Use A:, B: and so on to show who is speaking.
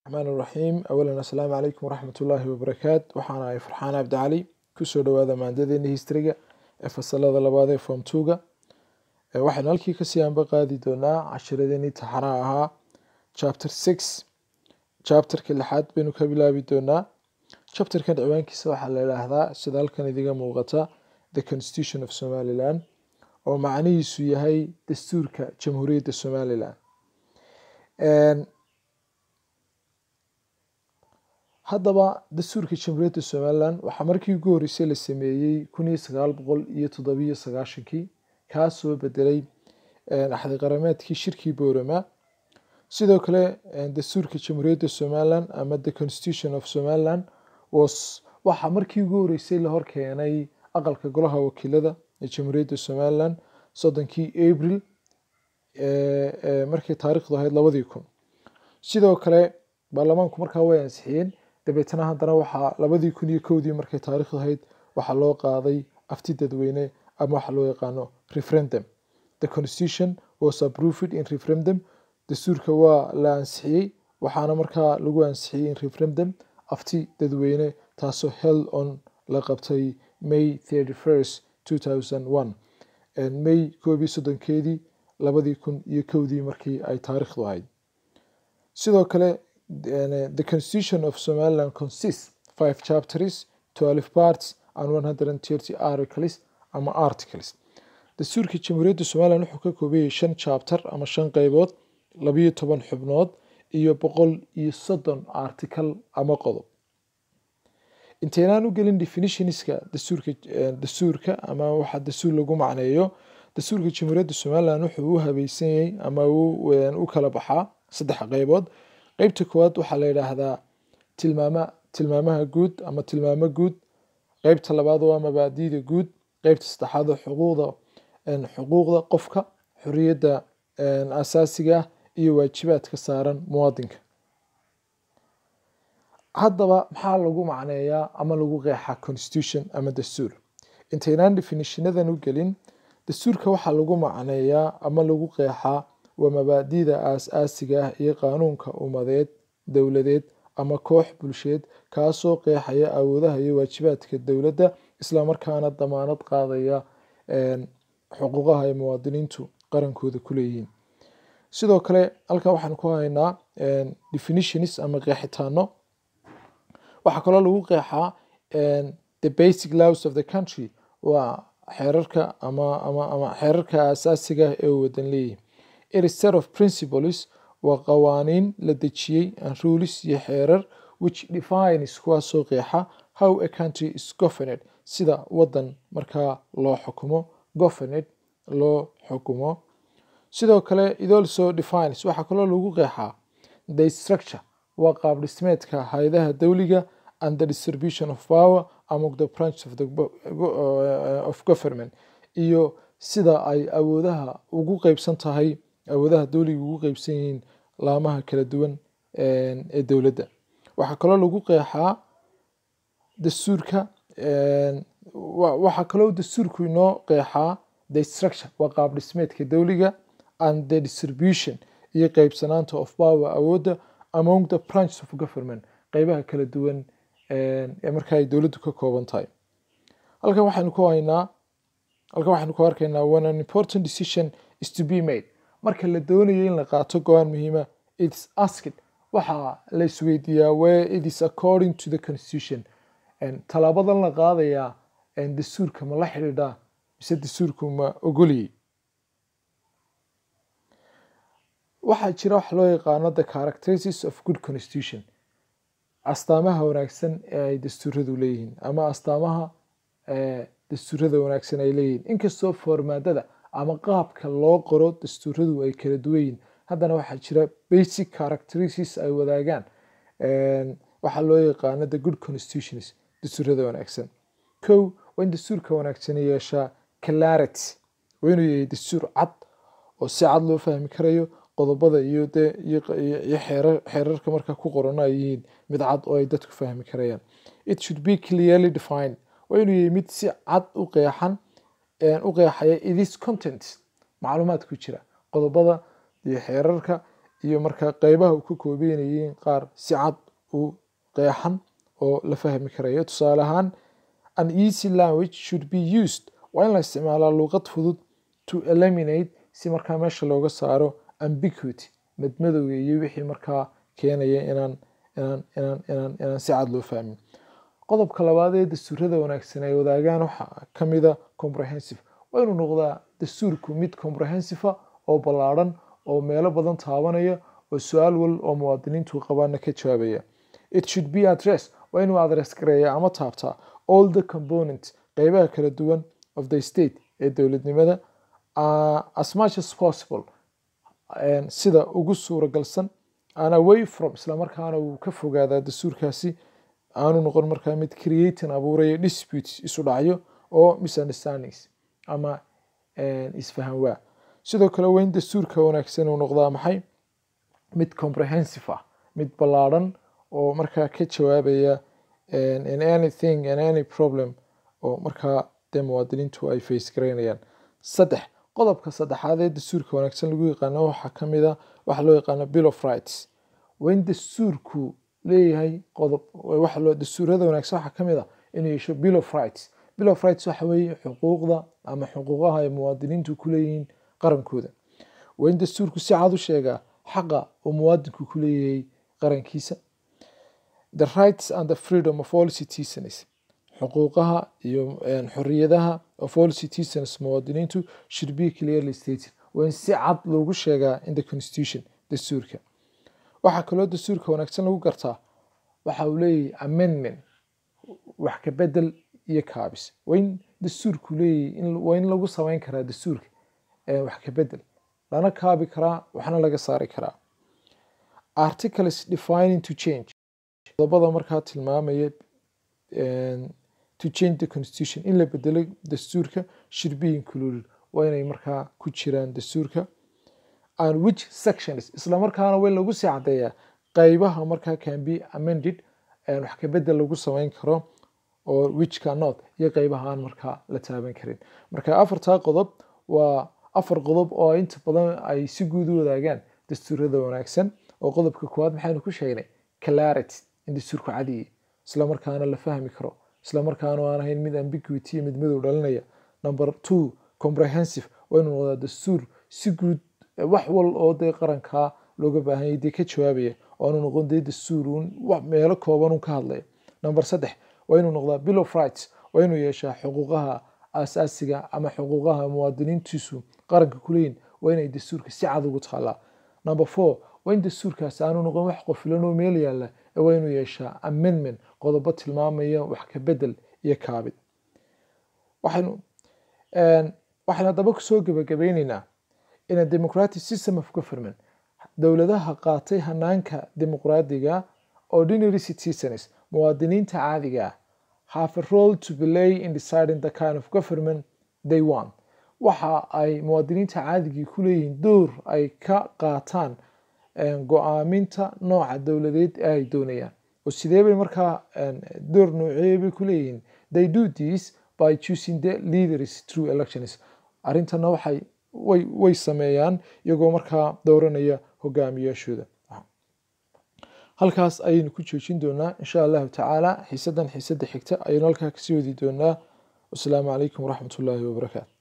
A: raxmaan raxiim awalan assalaamu calaykum waraxmatullaahi wabarakaat waxaan ahay farxaan cabdi cali kusoo dhawaada maandadeena historyga ee fasalada labaad ee form twoga waxaynu halkii kasii anba qaadi doonaa cashiradeenii taxanaha ahaa chapter six chapterka lixaad baynu ka bilaabi doonaa chapterkan ciwaankiisa waxaa la idhaahdaa sida halkan idiga muuqata the constitution of somaliland oo macnihiisu yahay dastuurka jamhuuriyadda somaliland haddaba dastuurka jamhuuriyadda somaliland waxaa markii ugu horreysay la sameeyey kun iyo sagaal boqol iyo toddobiyo sagaashankii kaasoo bedelay axdi qarameedkii shirkii boorama sidoo kale dastuurka jamhuuriyadda somaliland ama the constitution of somaliland was waxaa markii ugu horreysay la horkeenay aqalka golaha wakiilada ee jamhuuriyadda somaliland soddonkii abril markay taariikhdu ahayd labadii kun sidoo kale baarlamaanku markaa way ansixiyeen dabeetana haddana waxaa labadii kun iyo kowdii markay taariikhdu ahayd waxaa loo qaaday afti dadweyne ama waxa loo yaqaano referendum the constitution was approved in referendum dastuurka waa la ansixiyey waxaana markaa lagu ansixiyey in referendum afti dadweyne taasoo held on la qabtay may thirty first two thousand one may koob iyo soddonkeedii labadii kun iyo kowdii markii ay taariikhdu ahayd sidoo kale the constitution of somaliland consists five chapters twelve parts and one hundred and thirty articles ama articles dastuurka jamhuuriyadda somaliland wuxuu ka koobayay shan chapter ama shan qeybood labiyo toban xubnood iyo boqol iyo soddon article ama qodob inteynaan u gelin definitionska dastuurka dastuurka ama waxa dastuur lagu macneeyo dastuurka jamhuuriyadda somaliland wuxuu u habeysanyay ama u kala baxaa saddex qeybood qeybta koowaad waxaa la yidhaahdaa tilmaama tilmaamaha guud ama tilmaamo guud qeybta labaad waa mabaadiida guud qeybta saddexaad waa xuquuqda xuquuqda qofka xoriyadda asaasiga ah iyo waajibaadka saaran muwaadinka haddaba maxaa lagu macneeyaa ama lagu qeexaa constitution ama dastuur intaynaan definitionadan u gelin dastuurka waxaa lagu macneeyaa ama lagu qeexaa waa mabaadi'da aas-aasiga ah iyo qaanuunka ummadeed dowladeed ama koox bulsheed kaasoo qeexaya awoodaha iyo waajibaadka dowladda islamarkaana damaanad qaadaya xuquuqaha ay muwaadiniintu qarankooda ku leeyihiin sidoo kale halkan waxaan ku haynaa definitions ama qeexitaano waxaa kaloo lagu qeexaa the basic laws of the country waa xeerarka ama ama ama xeerarka aasaasiga ah ee uu wadan leeyihi it is set of principles waa qawaaniin la dejiyey and rules iyo xeerar which defines kuwaasoo qeexa how a country is governed sida wadan markaa loo xukumo governed loo xukumo sidoo kale it also defines waxaa kaloo lagu qeexaa the structure waa qaab dhismeedka hay-adaha dowliga and the distribution of power among the branch of, the, uh, of government iyo sida ay awoodaha ugu qeybsan tahay awoodaha dowliga ugu qeybsan yihiin laamaha kala duwan ee dowladda waxaa kaloo lagu qeexaa dastuurka waxaa kaloo dastuurku inoo qeexaa the structure waa qaab dhismeedka dowliga and the distribution iyo qeybsanaanta of power awoodda among the branches of government qeybaha kala duwan ee marka ay dowladdu ka kooban tahay halkan waxaynu ku haynaa halkan waxaynu ku arkaynaa when an important decision is to be made marka la doonayo in la qaato go-aan muhiima its asked waxaa la isweydiiyaa where it is according to the constitution talaabadan la qaadayaa dastuurka ma la xidhiidhaa mise dastuurku ma ogoliyey waxaa jira wax loo yaqaano the characteristics of good constitution astaamaha wanaagsan ee ay dastuuradu leeyihiin ama astaamaha dastuurada wanaagsan ay leeyihiin inkastoo formaadada ama qaabka loo qoro dastuuradu ay kala duwan yihiin haddana waxaa jira basic characteristics ay wadaagaan waxaa loo yaqaano the good constitutions dastuurada wanaagsan kow waa in dastuurka wanaagsan yeeshaa clarity waa inuu yahay dastuur cad oo si cad loo fahmi karayo qodobada iyo dee iyo xeerarka markaa ku qorano ay yihiin mid cad oo ay dadku fahmi karayaan it should be clearly defined waa inuu yahay mid si cad u qeexan u qeexaya idis content macluumaad ku jira qodobada iyo xeerarka iyo markaa qeybaha uu ka koobeynayeen qaar si cad u qeexan oo la fahmi karayo tusaale ahaan an easy language should be used waa in la isticmaalaa luuqad fudud to eliminate si markaa meesha looga saaro ambiguity madmadowga iyo wixii markaa keenaya inaan inaan inaan inaan inaan si cad loo fahmin qodobka labaad ee dastuurada wanaagsan ay wadaagaan waxaa ka mida comprehensive waa inuu noqdaa dastuurku mid comprehensive oo ballaadhan oo meelo badan taabanaya oo su-aal wal oo muwaadiniintu qabaana ka jawaabaya it should be address waa inuu address gareeya ama taabtaa all the components qeybaha kala duwan of the state ee dowladnimada uh, as much as possible sida ugu suuragalsan an away from islamarkaana uu ka fogaadaa dastuurkaasi aanu noqon markaa mid creating abuuraya disputes isu dhacyo oo misunderstandings ama isfahan waa sidoo kale waa in dastuurka wanaagsan uu noqdaa maxay mid comprehensive ah mid ballaadhan oo markaa ka jawaabaya in anything and any problem oo markaa dee muwaadiniintu ay face garaynayaan saddex qodobka saddexaad ee dastuurka wanaagsan lagu yaqaano waxaa ka mid a waxa loo yaqaano bill of rights waa in dastuurku leeyahay qodob waxa loo dastuurada wanaagsan waxaa ka mid a inuu yeesho bill of rights bill of rights waxa weeye xuquuqda ama xuquuqaha ay muwaadiniintu ku leeyihiin qarankooda waa in dastuurku si cad u sheegaa xaqa uu muwaadinku ku leeyahay qarankiisa the rights and the freedom of all citizens xuquuqaha iyo xoriyadaha of all citizens muwaadiniintu should be clearly stated waa in si cad loogu sheegaa in the constitution dastuurka waxaa kaloo dastuurka wanaagsan lagu gartaa waxa uu leeyahay amendment wax ka bedel iyo kaabis waa in dastuurku leeyahay waa in lagu samayn karaa dastuurka wax ka bedel lana kaabi karaa waxna laga saari karaa articles defining to change qodobada markaa tilmaamaya to change the constitution in la bedelo dastuurka should be included waa inay markaa ku jiraan dastuurka and which sections isla markaana waa in lagu sii caddeeyaa qeybaha markaa can be amended wax ka bedel lagu samayn karo oo which cannot iyo qeybaha aan markaa la taaban karin marka afartaa qodob waa afar qodob oo inta badan ay si guud u wadaagaan dastuurada wanaagsan oo qodobka koowaad maxaynu ku sheegnay clarity in dastuurku cadiyi isla markaana la fahmi karo isla markaana aan ahayn mid ambiguity mid madow dhalinaya number two comprehensive waa inuu noqdaa dastuur si guud wax wal oo dee qarankaa looga baahanyay dee ka jawaabaya oo aanu noqon dee dastuur uun meelo kooban un ka hadlaya number saddex waa inuu noqdaa bill of rights waa inuu yeeshaa xuquuqaha aasaasiga ama xuquuqaha muwaadiniintiisu qaranka kuleeyihin waa inay dastuurka si cad ugu taallaa number four waa in dastuurkaasi aanu noqon wax qofilan oo meel yaalla ee waa inuu yeeshaa amendment qodobo tilmaamaya wax ka bedel iyo kaabid waxaynu waxaynu haddaba kusoo gebagabeyneynaa in a democratic system of government dowladaha qaatay hanaanka dimuqraadiga ordinary citizens muwaadiniinta caadiga ah have a role to play in deciding the kind of government they want waxa ay muwaadiniinta caadigii ku leeyihiin door ay ka qaataan go-aaminta nooca dowladeed ee ay doonayaan oo sidee bay markaa door noocee bay ku leeyihiin they do this by choosing the leaders through elections arrintana waxay way way sameeyaan iyagoo markaa dooranaya hogaamiyaashooda halkaas ayaynu ku joojin doonaa insha allahu tacaala xiisadan xiisada xigta ayaynu halkaa kasii wadi doonaa wasalaamu calaykum waraxmat ullaahi wabarakaatu